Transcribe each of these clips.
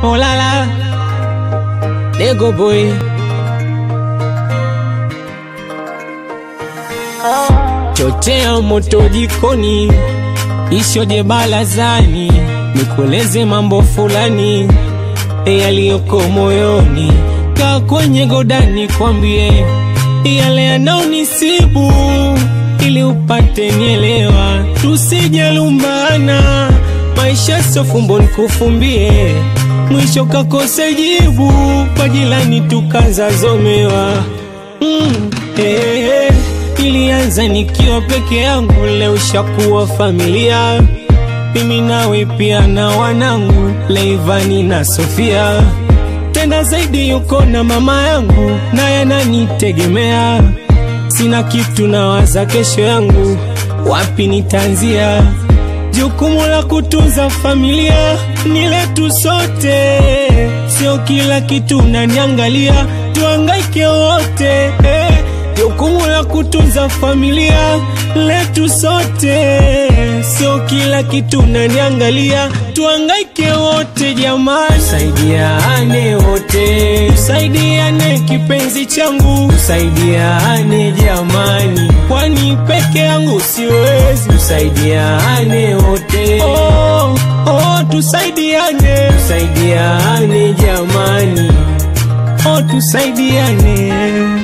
Oh la la, Lego boy. Chotea moto jikoni, ishoje barazani, nikueleze mambo fulani yaliyoko moyoni. Kaa kwenye godani, kwambie yale yanaonisibu, ili upate nielewa, tusijalumbana. Maisha sio fumbo nikufumbie, mwisho kakose jibu, kwa jirani tukazazomewa. Mm, eh, eh, ilianza nikiwa peke yangu, leo shakuwa familia, mimi nawe pia na wanangu Leivani na Sofia, tena zaidi yuko na mama yangu, naye ananitegemea. Sina kitu, nawaza kesho yangu, wapi nitaanzia? Jukumu la kutunza familia ni letu sote, sio kila kitu naniangalia, tuangaike wote eh. Jukumu la kutunza familia letu sote, sio kila kitu naniangalia, tuangaike wote jamani, tusaidiane wote, tusaidiane kipenzi changu, tusaidiane jamani, kwani peke yangu siwezi, tusaidiane wote, oh, oh, tusaidiane, tusaidiane jamani, oh, tusaidiane.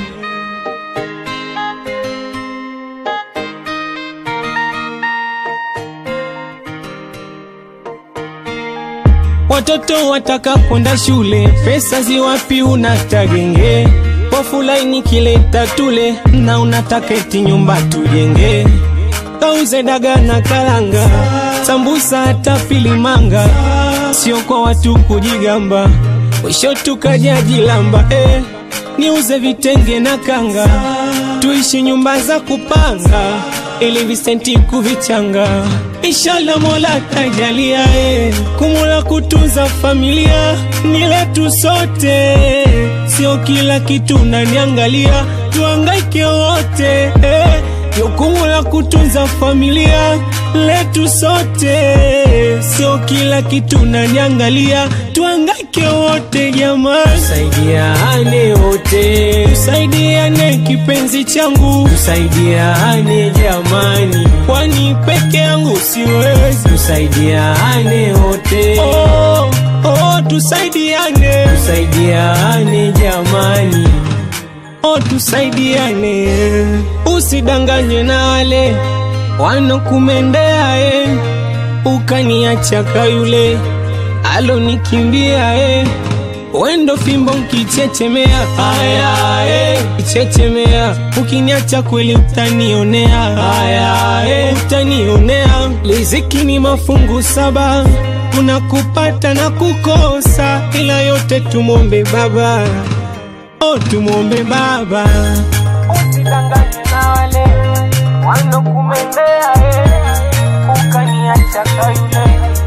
Watoto wataka kwenda shule, pesa ziwapi? Unatagenge pofu laini kileta tule, na unataka eti nyumba tujenge, kauze daga na karanga, sambusa hata filimanga, sio kwa watu kujigamba, mwisho tukajajilamba eh. Niuze vitenge na kanga, tuishi nyumba za kupanga, ili visenti kuvichanga. Inshallah Mola tajalia eh. Kumula kutunza familia ni letu sote, sio kila kitu naniangalia, tuangaike wote eh. Jukumu la kutunza familia letu sote, sio kila kitu naniangalia, tuangaike wote jamani, tusaidiane wote, tusaidiane kipenzi changu, tusaidiane jamani, kwani peke yangu siwezi, tusaidiane wote, oh, oh, tusaidiane, tusaidiane jamani Oh, tusaidiane, usidanganywe na wale wanokumendea e, ukaniacha ka yule alonikimbia e, wendo fimbo nkichechemea haya e, kichechemea ukiniacha kweli utanionea haya e, utanionea liziki ni mafungu saba kuna kupata na kukosa, ila yote tumombe Baba. Oh, tumwombe Baba, usidanganywe na wale wanokumendea, eh, ukaniacha ka yule